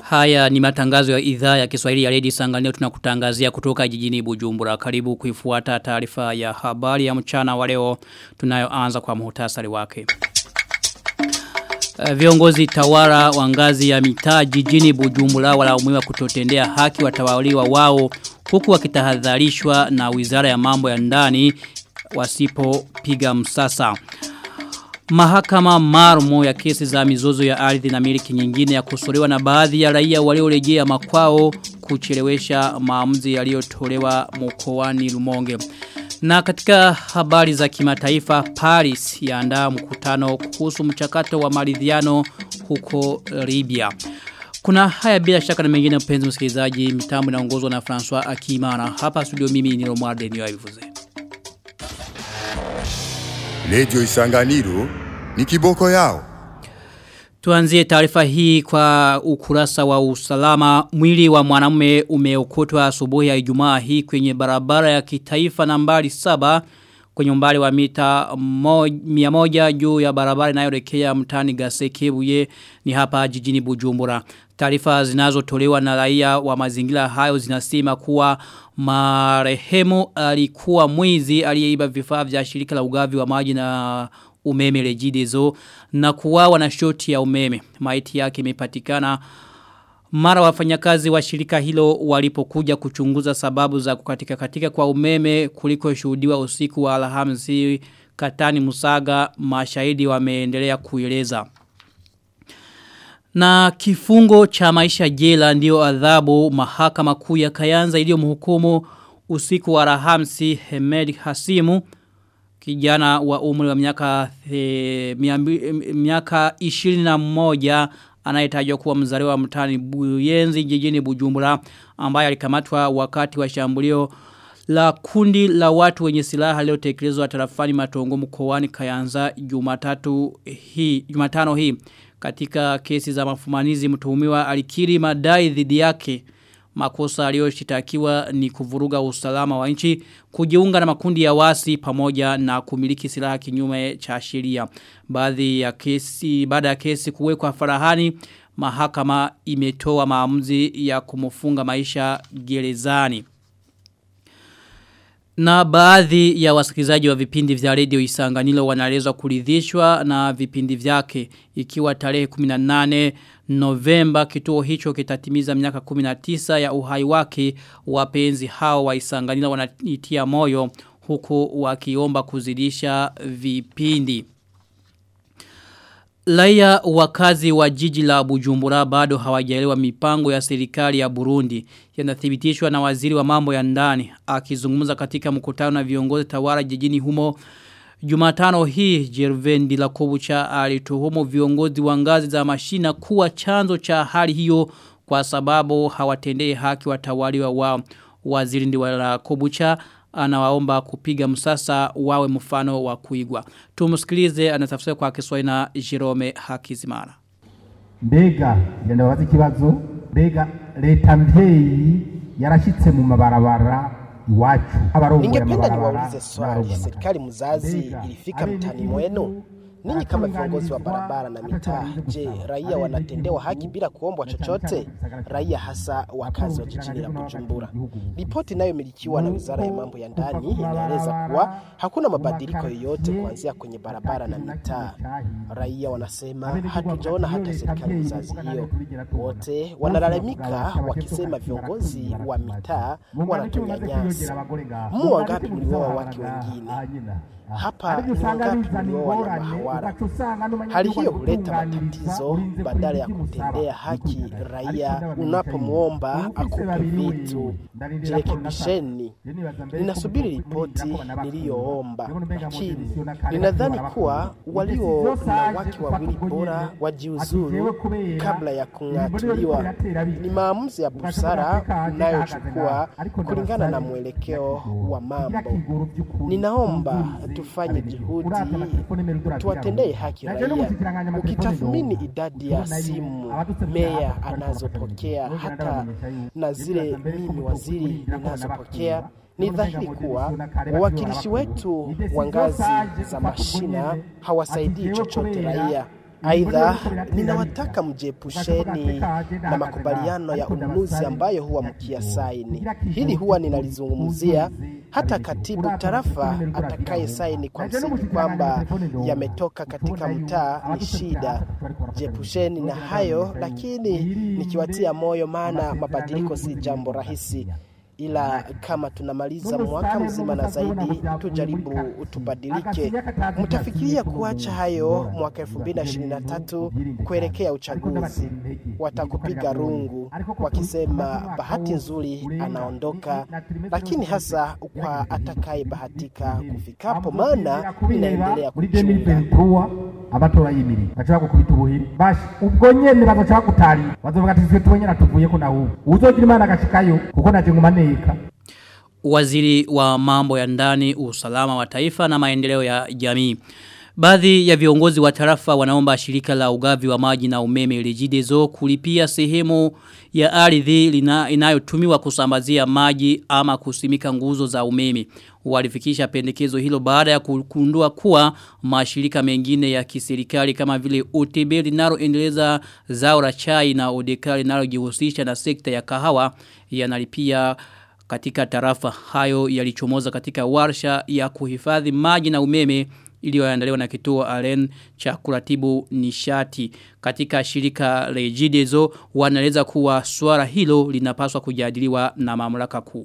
Haya ni matangazo ya idhaa ya Kiswahili ya Lady Sanganeo tunakutangazia kutoka jijini Bujumbura. Karibu kuifuata taarifa ya habari ya mchana wa leo tunayoanza kwa muhtasari wake. Uh, Viongozi tawara wa ngazi ya mitaa jijini Bujumbura walaumiwa kutotendea haki watawaliwa wao huku wakitahadharishwa na Wizara ya Mambo ya Ndani wasipopiga msasa. Mahakama marumo ya kesi za mizozo ya ardhi na miliki nyingine ya kusolewa na baadhi ya raia waliorejea makwao kuchelewesha maamuzi yaliyotolewa mkoani Rumonge. Na katika habari za kimataifa Paris yaandaa mkutano kuhusu mchakato wa maridhiano huko Libya. Kuna haya bila shaka na mengine mpenzi msikilizaji mitambo inaongozwa na François Akimana. Hapa studio mimi ni Romualde Niyoivuze. Lejo Isanganiro ni kiboko yao. Tuanzie taarifa hii kwa ukurasa wa usalama. Mwili wa mwanamume umeokotwa asubuhi ya Ijumaa hii kwenye barabara ya kitaifa nambari saba kwenye umbali wa mita mia moja juu ya barabara inayoelekea mtani Gasekebuye ni hapa jijini Bujumbura. Taarifa zinazotolewa na raia wa mazingira hayo zinasema kuwa marehemu alikuwa mwizi aliyeiba vifaa vya shirika la ugavi wa maji na umeme rejidezo na kuwawa na shoti ya umeme. Maiti yake imepatikana mara wafanyakazi wa shirika hilo walipokuja kuchunguza sababu za kukatika katika kwa umeme kuliko shuhudiwa usiku wa Alhamisi Katani Musaga mashahidi wameendelea kueleza. Na kifungo cha maisha jela ndio adhabu mahakama kuu ya Kayanza iliyomhukumu usiku wa Alhamisi Hemed Hasimu kijana wa umri wa miaka e, miaka 21 anayetajwa kuwa mzaliwa mtani Buyenzi jijini Bujumbura ambaye alikamatwa wakati wa shambulio la kundi la watu wenye silaha leo tekelezwa tarafani matongo mkoani Kayanza Jumatatu hii Jumatano hii katika kesi za mafumanizi mtuhumiwa alikiri madai dhidi yake makosa aliyoshitakiwa ni kuvuruga usalama wa nchi kujiunga na makundi ya wasi pamoja na kumiliki silaha kinyume cha sheria baadhi ya kesi baada ya kesi kuwekwa farahani mahakama imetoa maamuzi ya kumfunga maisha gerezani na baadhi ya wasikilizaji wa vipindi vya redio Isanganilo wanaelezwa kuridhishwa na vipindi vyake ikiwa tarehe 18 Novemba kituo hicho kitatimiza miaka 19 ya uhai wake wapenzi hao wa Isanganilo wanaitia moyo huku wakiomba kuzidisha vipindi. Laia wakazi wa jiji la Bujumbura bado hawajaelewa mipango ya serikali ya Burundi yanathibitishwa na waziri wa mambo ya ndani akizungumza katika mkutano na viongozi tawala jijini humo Jumatano hii Jervendi la Kobucha alituhumu viongozi wa ngazi za mashina kuwa chanzo cha hali hiyo kwa sababu hawatendei haki watawaliwa wao waziri ndi wa Kobucha anawaomba kupiga msasa wawe mfano wa kuigwa. Tumusikilize anatafsiri kwa Kiswahili na Jerome Hakizimana. Mbega yenda wazi kibazo mbega leta mvyeyi yarashitse mu mabarabara iwacu. Ningependa niwaulize swali, serikali mzazi ilifika mtani mwenu? Ninyi kama viongozi wa barabara na mitaa, je, raia wanatendewa haki bila kuombwa chochote? Raia hasa wakazi wa jijini la Bujumbura. Ripoti inayomilikiwa na Wizara ya Mambo ya Ndani inaeleza kuwa hakuna mabadiliko yoyote kuanzia kwenye barabara na mitaa. Raia wanasema hatujaona hata serikali mzazi hiyo. Wote wanalalamika wakisema viongozi wa mitaa wanatunyanyasa. Mu wangapi mlioa wake wengine? hapa ni wangapi mlioa wanyama hawara. Hali hiyo huleta matatizo badala ya kutendea haki raia unapomwomba akupe vitu. Jirekebisheni. Ninasubiri ripoti niliyoomba, lakini ninadhani kuwa walio na wake wawili bora wajiuzuru kabla ya kung'atuliwa. Ni maamuzi ya busara unayochukua kulingana na mwelekeo wa mambo. Ninaomba tufanye juhudi tuwatendee haki raia. Ukitathmini idadi ya simu meya anazopokea hata na zile mimi waziri ninazopokea ni dhahiri kuwa wawakilishi wetu wa ngazi za mashina hawasaidii chochote raia. Aidha, ninawataka mjiepusheni na makubaliano ya ununuzi ambayo huwa mkia saini. Hili huwa ninalizungumzia hata katibu tarafa atakaye saini kwa msingi kwamba yametoka katika mtaa ni shida. Jiepusheni na hayo, lakini nikiwatia moyo, maana mabadiliko si jambo rahisi ila kama tunamaliza mwaka mzima na zaidi, tujaribu tubadilike. Mtafikiria kuacha hayo mwaka 2023 kuelekea uchaguzi, watakupiga rungu wakisema bahati nzuri anaondoka, lakini hasa kwa atakaye bahatika kufikapo, maana inaendelea kuchunga abatora yimiri bashobora gukubita ubuhiri bashi ubwo nyene bazoca bagutarira bazovuga ati twe tuwenyera tuvuyeko na ubu uzogira imana agashikayo kuko naje ngumaneka Waziri wa mambo ya ndani, usalama wa taifa na maendeleo ya jamii. Baadhi ya viongozi wa tarafa wanaomba shirika la ugavi wa maji na umeme Regideso kulipia sehemu ya ardhi inayotumiwa kusambazia maji ama kusimika nguzo za umeme. Walifikisha pendekezo hilo baada ya kukundua kuwa mashirika mengine ya kiserikali kama vile OTB linaloendeleza zao la chai na ODK linalojihusisha na sekta ya kahawa yanalipia katika tarafa hayo yalichomoza katika warsha ya kuhifadhi maji na umeme iliyoandaliwa na kituo Alen cha kuratibu nishati katika shirika Regideso wanaeleza kuwa swala hilo linapaswa kujadiliwa na mamlaka kuu.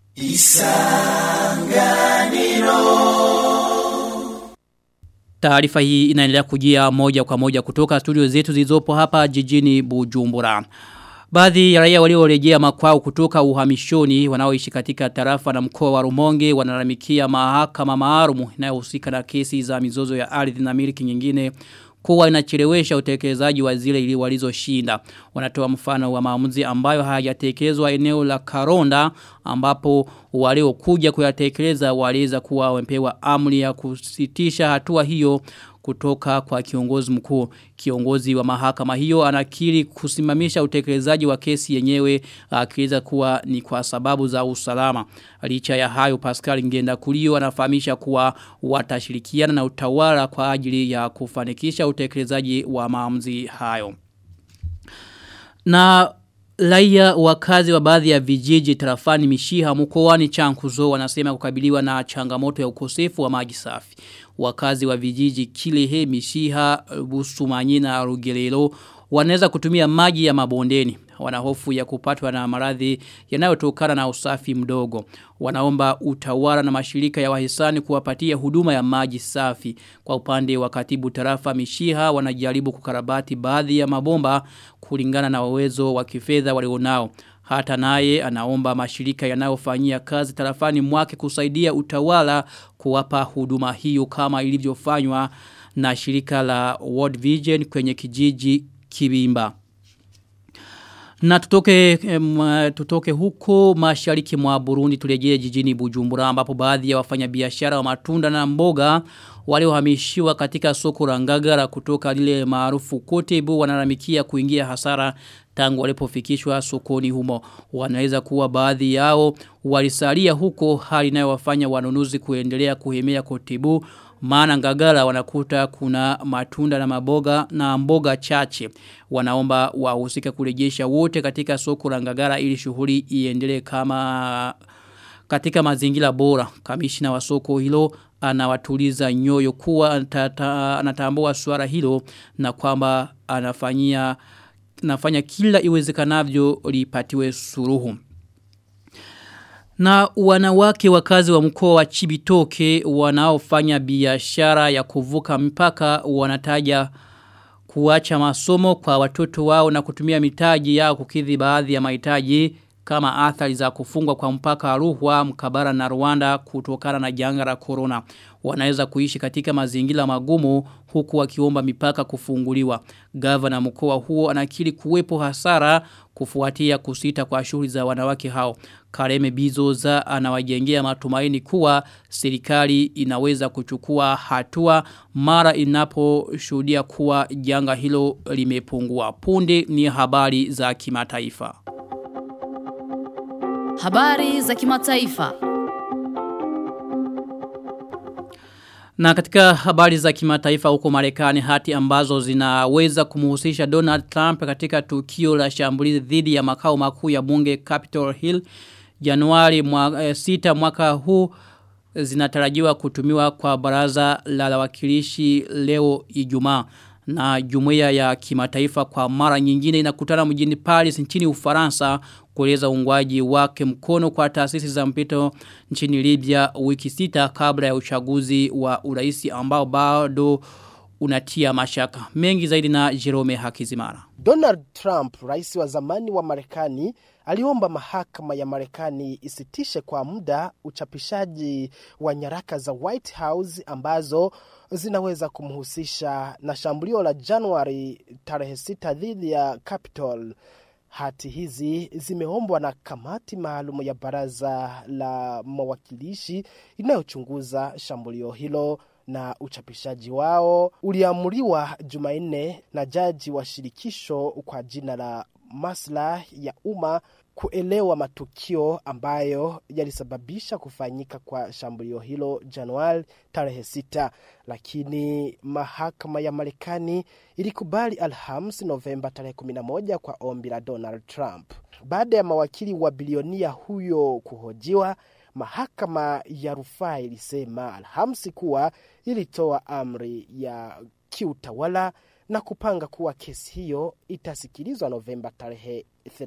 Taarifa hii inaendelea kujia moja kwa moja kutoka studio zetu zilizopo hapa jijini Bujumbura. Baadhi ya raia waliorejea makwao kutoka uhamishoni wanaoishi katika tarafa na mkoa wa Rumonge wanalalamikia mahakama maalum inayohusika na kesi za mizozo ya ardhi na miliki nyingine kuwa inachelewesha utekelezaji wa zile ili walizoshinda. Wanatoa mfano wa maamuzi ambayo hayatekelezwa eneo la Karonda ambapo waliokuja kuyatekeleza waliweza kuwa wamepewa amri ya kusitisha hatua hiyo kutoka kwa kiongozi mkuu. Kiongozi wa mahakama hiyo anakiri kusimamisha utekelezaji wa kesi yenyewe akieleza kuwa ni kwa sababu za usalama. Licha ya hayo Pascal Ngenda Kulio anafahamisha kuwa watashirikiana na utawala kwa ajili ya kufanikisha utekelezaji wa maamuzi hayo. Na Laia wakazi wa baadhi ya vijiji tarafani mishiha mkoani chankuzo wanasema kukabiliwa na changamoto ya ukosefu wa maji safi. Wakazi wa vijiji kilehe mishiha busumanyi na rugelelo wanaweza kutumia maji ya mabondeni. Wanahofu ya kupatwa na maradhi yanayotokana na usafi mdogo. Wanaomba utawala na mashirika ya wahisani kuwapatia huduma ya maji safi. Kwa upande wa katibu tarafa mishiha wanajaribu kukarabati baadhi ya mabomba kulingana na uwezo wa kifedha walionao. Hata naye anaomba mashirika yanayofanyia kazi tarafani mwake kusaidia utawala kuwapa huduma hiyo kama ilivyofanywa na shirika la World Vision kwenye kijiji Kibimba. Na tutoke, um, tutoke huko mashariki mwa Burundi tulejee jijini Bujumbura ambapo baadhi ya wafanyabiashara wa matunda na mboga waliohamishiwa katika soko la Ngagara kutoka lile maarufu Kotebu wanalamikia kuingia hasara tangu walipofikishwa sokoni humo. Wanaweza kuwa baadhi yao walisalia huko hali inayowafanya wanunuzi kuendelea kuhemea Kotebu maana ngagara wanakuta kuna matunda na maboga na mboga chache. Wanaomba wahusika kurejesha wote katika soko la ngagara ili shughuli iendelee kama katika mazingira bora. Kamishina wa soko hilo anawatuliza nyoyo kuwa anatambua swala hilo na kwamba anafanyia nafanya kila iwezekanavyo lipatiwe suruhu. Na wanawake wakazi wa mkoa wa Chibitoke wanaofanya biashara ya kuvuka mpaka wanataja kuacha masomo kwa watoto wao na kutumia mitaji yao kukidhi baadhi ya mahitaji kama athari za kufungwa kwa mpaka Ruhwa, Mkabara na Rwanda kutokana na janga la corona. Wanaweza kuishi katika mazingira magumu huku wakiomba mipaka kufunguliwa. Gavana mkoa huo anakiri kuwepo hasara kufuatia kusita kwa shughuli za wanawake hao. Kareme Bizoza anawajengea matumaini kuwa serikali inaweza kuchukua hatua mara inaposhuhudia kuwa janga hilo limepungua. Punde ni habari za kimataifa. Habari za kimataifa. Na katika habari za kimataifa huko Marekani hati ambazo zinaweza kumhusisha Donald Trump katika tukio la shambulizi dhidi ya makao makuu ya bunge Capitol Hill Januari mwa, e, sita mwaka huu zinatarajiwa kutumiwa kwa baraza la wawakilishi leo Ijumaa na jumuiya ya kimataifa kwa mara nyingine inakutana mjini Paris nchini Ufaransa kueleza uungwaji wake mkono kwa taasisi za mpito nchini Libya wiki sita kabla ya uchaguzi wa uraisi ambao bado unatia mashaka. Mengi zaidi na Jerome Hakizimara. Donald Trump, rais wa zamani wa Marekani, aliomba mahakama ya Marekani isitishe kwa muda uchapishaji wa nyaraka za White House ambazo zinaweza kumhusisha na shambulio la Januari tarehe sita dhidi ya Capitol. Hati hizi zimeombwa na kamati maalum ya baraza la mawakilishi inayochunguza shambulio hilo na uchapishaji wao uliamuriwa Jumanne na jaji wa shirikisho kwa jina la maslahi ya umma kuelewa matukio ambayo yalisababisha kufanyika kwa shambulio hilo Januari tarehe sita, lakini mahakama ya Marekani ilikubali Alhamisi Novemba tarehe 11 kwa ombi la Donald Trump. Baada ya mawakili wa bilionia huyo kuhojiwa, mahakama ya rufaa ilisema Alhamisi kuwa ilitoa amri ya kiutawala na kupanga kuwa kesi hiyo itasikilizwa Novemba tarehe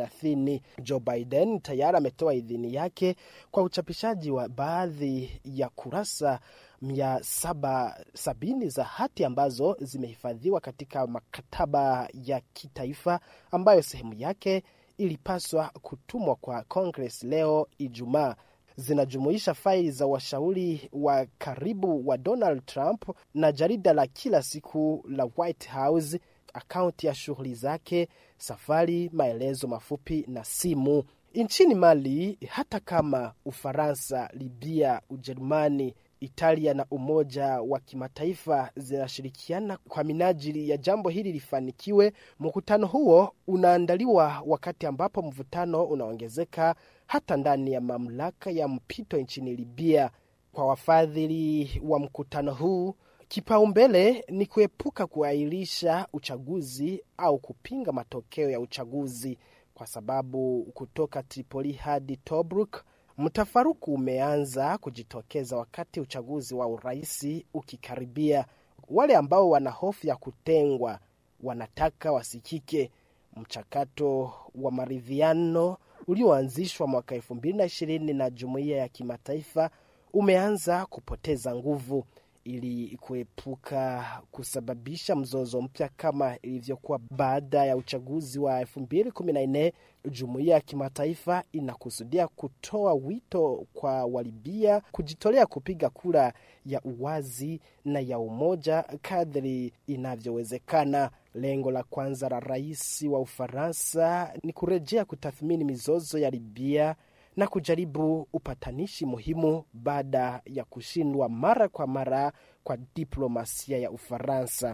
30. Joe Biden tayari ametoa idhini yake kwa uchapishaji wa baadhi ya kurasa mia saba sabini za hati ambazo zimehifadhiwa katika maktaba ya kitaifa ambayo sehemu yake ilipaswa kutumwa kwa Congress leo Ijumaa zinajumuisha faili za washauri wa karibu wa Donald Trump na jarida la kila siku la White House, akaunti ya shughuli zake, safari, maelezo mafupi na simu. Nchini Mali, hata kama Ufaransa, Libya, Ujerumani, Italia na Umoja wa Kimataifa zinashirikiana kwa minajili ya jambo hili lifanikiwe. Mkutano huo unaandaliwa wakati ambapo mvutano unaongezeka hata ndani ya mamlaka ya mpito nchini Libya. Kwa wafadhili wa mkutano huu, kipaumbele ni kuepuka kuahirisha uchaguzi au kupinga matokeo ya uchaguzi, kwa sababu kutoka Tripoli hadi Tobruk mtafaruku umeanza kujitokeza wakati uchaguzi wa uraisi ukikaribia. Wale ambao wana hofu ya kutengwa wanataka wasikike. Mchakato wa maridhiano ulioanzishwa mwaka elfu mbili na ishirini na jumuiya ya kimataifa umeanza kupoteza nguvu ili kuepuka kusababisha mzozo mpya kama ilivyokuwa baada ya uchaguzi wa 2014. Jumuiya ya kimataifa inakusudia kutoa wito kwa Walibia kujitolea kupiga kura ya uwazi na ya umoja kadri inavyowezekana. Lengo la kwanza la rais wa Ufaransa ni kurejea kutathmini mizozo ya Libya na kujaribu upatanishi muhimu baada ya kushindwa mara kwa mara kwa diplomasia ya Ufaransa.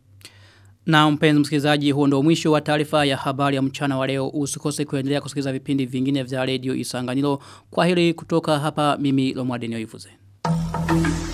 Na mpenzi msikilizaji huo ndio mwisho wa taarifa ya habari ya mchana wa leo. Usikose kuendelea kusikiliza vipindi vingine vya redio Isanganiro. Kwa hili kutoka hapa mimi Lomwadeni Oivuze. Thank you.